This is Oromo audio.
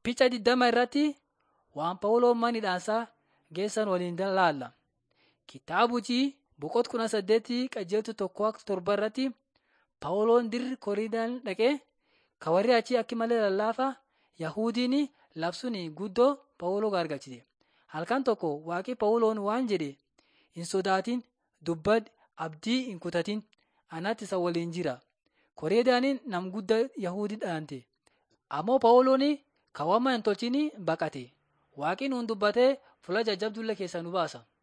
Picha digdama irratti waan Phaawuloon manidhaasaa geessan waliin laalla. Kitaabichi boqonnaa kudha saddeetii qajeeltu tokko akka torba irratti Phaawuloon dirri Koriidaan dhaqee ka warri achii akka malee lallaafaa Yahudiin labsuun guddoo Phaawuloo gargalchite. Halkan tokko waaqi Phaawuloon waan jedhe hin sodaatin dubbadhu abdii hin kutatin anatti isa waliin jira. Koriidaan nam guddaa Yahudii dhaante. Ammoo Phaawuloon kan waan hin tolchin baqate. Waaqni nuun dubbatee fuula jajjabduullee keessaa nu baasa.